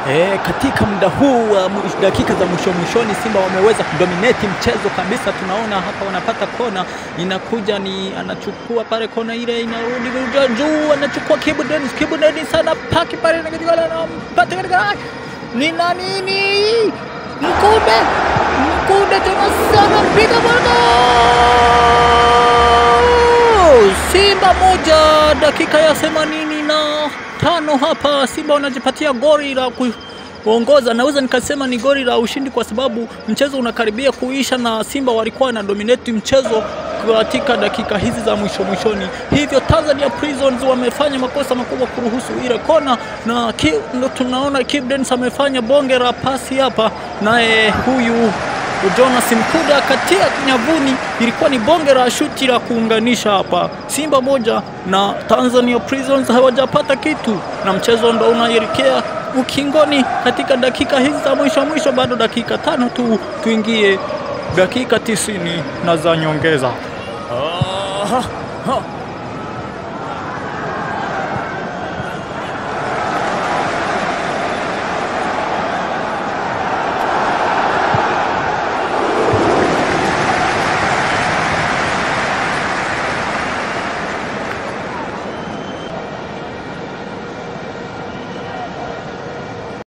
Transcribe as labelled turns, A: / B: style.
A: E, katika muda huu wa uh, dakika za mwisho mwishoni Simba wameweza kudominate mchezo kabisa. Tunaona hapa wanapata kona, inakuja ni anachukua pale kona ile inarudi juu, anachukua Kibu Denis, Kibu Denis sana paki pale na katika anampata katika ni na nini Mkude Mkude tena sana piga bwana Simba moja dakika ya themanini na tano hapa Simba wanajipatia goli la kuongoza. Naweza nikasema ni goli la ushindi kwa sababu mchezo unakaribia kuisha na Simba walikuwa na dominate mchezo katika dakika hizi za mwisho mwishoni. Hivyo Tanzania Prisons wamefanya makosa makubwa kuruhusu ile kona, na ndo tunaona Kibu Denis amefanya bonge la pasi hapa, naye huyu Jonas Mkuda katia nyavuni, ilikuwa ni bonge la shuti la kuunganisha hapa. Simba moja na Tanzania Prisons hawajapata kitu, na mchezo ndo unaelekea ukingoni katika dakika hizi za mwisho mwisho. Bado dakika tano tu tuingie dakika tisini na za nyongeza. Ah, ha, ha.